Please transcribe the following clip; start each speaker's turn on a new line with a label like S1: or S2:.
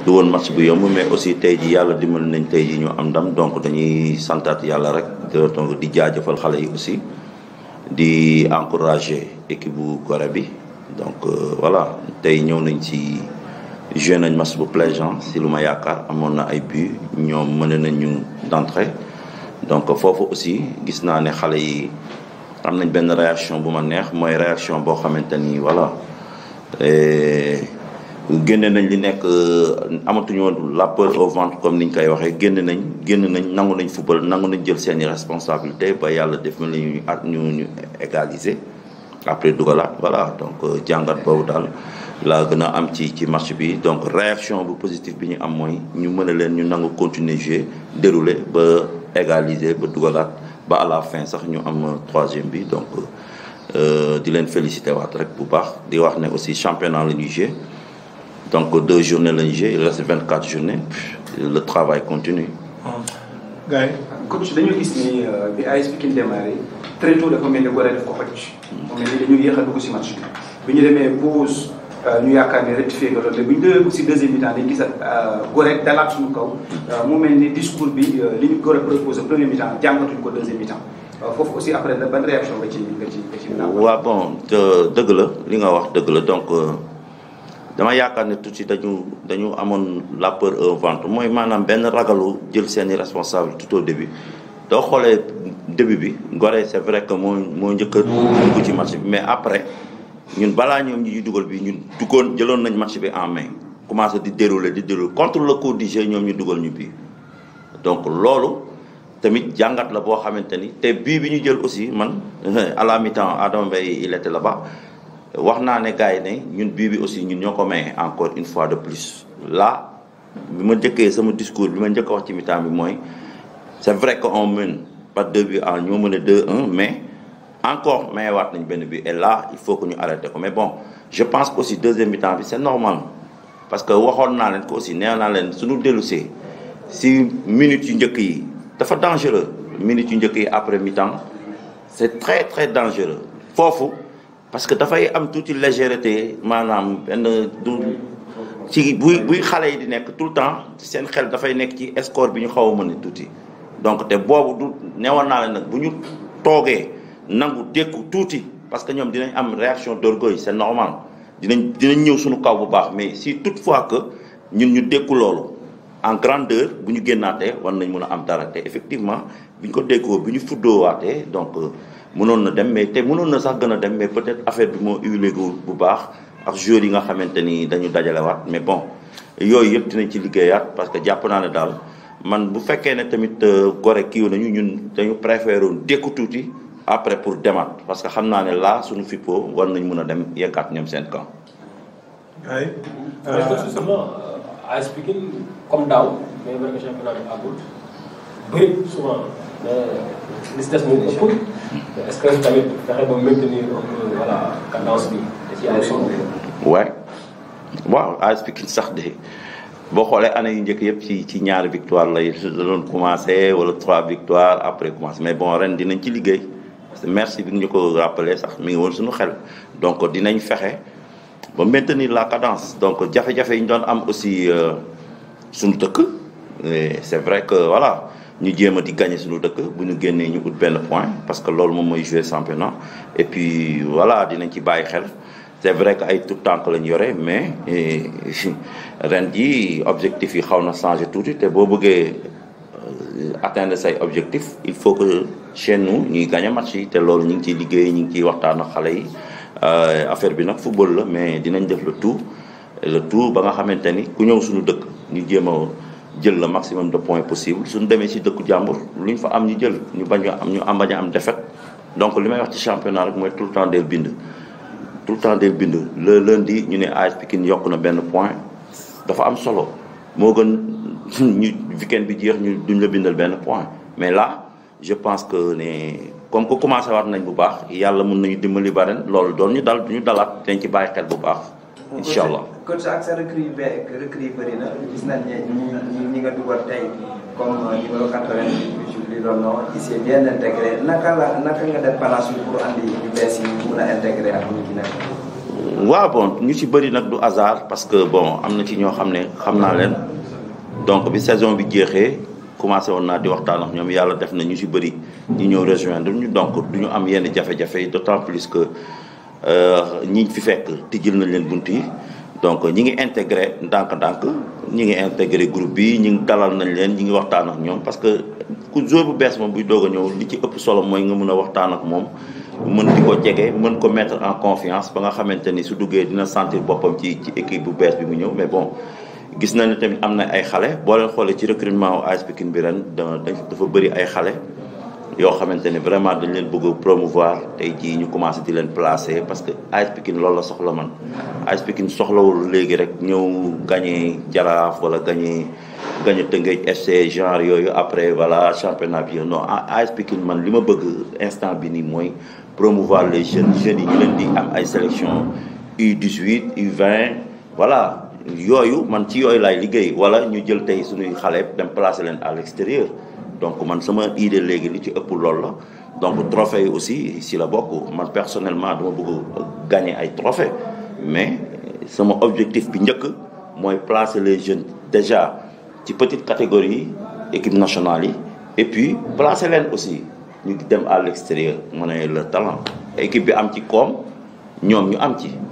S1: du woon match bu yomb mais aussi tey ji yàlla dimbali nañ tey ji ñu am ndam donc dañuy santaat yàlla rek donc di jaajëfal xale yi aussi di encourager équipe bu Gorée bi donc voilà tey ñëw nañ ci joué nañ match bu plaisant si lu ma yaakaar amoon na ay but ñoom mën nañ ñu d'entrée donc foofu aussi gis naa ne xale yi am nañ benn réaction bu ma neex mooy réaction boo xamante ni voilà génne nañ li nekk amatuñu woon la peur au ventre comme ni ñu koy waxee génn nañ génn nañ nangu nañ football nangu nañ jël seeni responsabilité ba yàlla def na ñu at ñu ñu égaliser après dugalaat voilà donc jàngat boobu daal laa gën a am ci ci match bi donc réaction bu positif bi ñu am mooy ñu mën a leen ñu nangu continuer jouer dérouler ba égaliser ba dugalaat ba à la fin sax ñu am troisième bi donc di leen féliciter waat rek bu baax di wax ne aussi championnat la ñuy jouer donc deux journées la ñuy jouer il reste vingt quatre journées le travail continue.
S2: gars yi.
S3: coach dañoo gis ni bi AS Pikine démarré très tôt dafa mel ni Gorée daf ko xoj. mu mel ni dañu yéex a dugg si match bi. bi ñu demee pause ñu yaakaar ne rectifié nga loolu bi ñu demee aussi deuxième mi-temps dañu gis Gorée dalaat suñu kaw. mu mel ni discours bi li ñu Gorée proposé premier mi-temps jàngatuñ ko deuxième mi-temps foofu aussi après ban réaction nga ci nga ci nga ci.
S1: waaw bon dëgg la li nga wax dëgg la donc. dama yaakaar ne tuuti dañu dañu amoon la peur au ventre mooy maanaam benn ragalu jël seeni responsable tout au début doo xoolee début bi Gorée c'est vrai que moo moo njëkk a dugg ci match bi mais après ñun balaa ñoom ñi dugal bi ñun duggoon jëloon nañ match bi en main commencé di dérouler di dérouler contre le cours du jeu ñoom ñu dugal ñu bii donc loolu tamit jàngat la boo xamante ni te bii bi ñu jël aussi man à la mi-temps Adama Mbaye il était là-bas wax naa ne gars yi ne ñun bii bi aussi ñun ñoo ko maye encore une fois de plus là bi ma njëkkee sama discours bi ma njëkk a wax ci mi-temps bi mooy c'est vrai que on mène par deux buts à ñoo mën a deux un mais encore mayewaat nañ benn bi et là il faut que ñu arrêté ko mais bon je pense que aussi deuxième mi-temps bi c'est normal parce que waxoon naa leen ko aussi nee naa leen suñu dellusee si minutes yu njëkk yi dafa dangereux minutes yu njëkk yi après mi-temps c'est très très dangereux foofu parce que dafay am tuuti légèreté maanaam benn du ci buy buy xale yi di nekk tout le temps seen xel dafay nekk ci score bi ñu xaw a mën a tuuti donc te boobu du newoon naa leen nag bu ñu toogee nangu dékku tuuti parce que ñoom dinañ am réaction d'orgueil c'est normal dinañ dinañ ñëw suñu kaw bu baax mais si toutefois que ñun ñu dékku loolu en grandeur bu ñu génnaatee war nañ mën a am dara te effectivement bu ñu ko déggoo bu ñu fuddoowaatee donc mënoon na dem mais te mënoon na sax gën a dem mais peut-être affaire bi moo huilé bu baax ak joueurs yi nga xamante ni dañu dajalewaat mais bon yooyu yëpp dinañ ci liggéeyaat parce que jàpp naa ne daal man bu fekkee ne tamit Gorée kiiw nañu ñun dañu préféré woon dékku tuuti après pour demaat parce que xam naa ne là suñu fippoo war nañ mën a dem yeggaat ñoom seen camp.
S2: gars yi.
S4: parce que justement AS Pikine comme daaw mais vrai que championnat bi àggul bëri souvent li si des moo ëpp est-ce que tamit fexe ba maintenir un peu voilà cadence bi da ci am solo.
S1: ouais waaw AS Pikine sax de boo xoolee année yu njëkk yëpp ci ci ñaari victoire lay da doon commencé wala trois victoires après commencé mais bon ren dinañ ci liggéey parce que merci bi ñu ko rappelé sax mi ngi woon suñu xel donc dinañ fexe ba maintenir la cadence donc jafe-jafe yi ñu doon am aussi suñu dëkk c'est vrai que voilà ñu jéem a di gagner suñu dëkk bu ñu génnee ñu ut benn point parce que loolu moom mooy jouer championnat et puis voilà dinañ ci bàyyi xel c'est vrai que ay tout temps lañ yore mais ren ji objectif yi xaw na changer tuuti te boo bëggee atteindre say objectif il faut que chez nous ñuy gagner match yi te loolu ñu ngi ciy liggéey ñu ngi ciy waxtaan ak xale yi affaire bi nag football la mais dinañ def le tout le tout ba nga xamante ni ku ñëw suñu dëkk ñu jéem a jël le maximum de points possible suñu demee ci dëkku jàmbur lu ñu fa am ñu jël ñu bañ a am ñu am bañ a am défaite donc li may wax ci championnat rek mooy tout le temps del bind tout le temps del bind le lundi ñu ne AS Pikine yokk na benn point dafa am solo moo gën ñu weekend bi jeex ñu duñ la bindal benn point mais là je pense que ne comme que commencé waat nañ bu baax yàlla mën nañu dimbali ba ren loolu doon ñu dal ñu dalaat dañ ci bàyyi xel bu baax incha allah
S5: coach ak sa recrue yu bëri recrue yu bëri na gis nañ ne ñi ñi nga dugal tey comme numéro 80 li doon non il s'est bien intégré naka la naka nga def balance bi pour andi yu bees yi mun a intégré ak ñi ci nekk
S1: waaw bon ñu ci bëri nag du hasard parce que bon am na ci ñoo xam ne xam naa leen donc bi saison bi jeexee commencé woon naa di waxtaan ak ñoom yàlla def na ñu ci bëri ñu ñëw rejoindre ñu donc du ñu am yenn jafe-jafe d'autant plus que ñi fi fekk tijjil nañ leen bunt yi donc ñi ngi intégré ndànk-ndànk ñi ngi intégré groupe bi ñi ngi dalal nañ leen ñi ngi waxtaan ak ñoom parce que ku joueur bu bees moom buy doog a ñëw li ci ëpp solo mooy nga mën a waxtaan ak moom mën di ko jege mën ko mettre en confiance ba nga xamante ni su duggee dina sentir boppam ci ci équipe bu bees bi mu ñëw mais bon gis na ne tamit am na ay xale boo leen xoolee ci recrutement wu AS Pikine bi ren dafa bëri ay xale yoo xamante ni vraiment dañ leen bëgg a promouvoir tey jii ñu commencé di leen placer parce que AS Pikine loolu la soxla man AS Pikine soxlawul léegi rek ñëw gagné Jaraaf wala gagné gagné Tëngéej FC genre yooyu après voilà championnat bi non AS Pikine man li ma bëgg instant bi nii mooy promouvoir les jeunes jeunes yi ñu leen di am ay sélection U18 U20 voilà yooyu man ci yooyu laay liggéey wala ñu jël tey suñuy xale dem placer leen à l'extérieur donc man sama idée léegi li ci ëpp loolu la donc trophée yi aussi si la bokk man personnellement dama bëgg gagner ay trophée mais sama objectif bi njëkk mooy placer les jeunes déjà ci petite catégorie équipe nationale yi et puis placer leen aussi ñu dem à l'extérieur mu ne le talent équipe bi am ci koom ñoom ñu am ci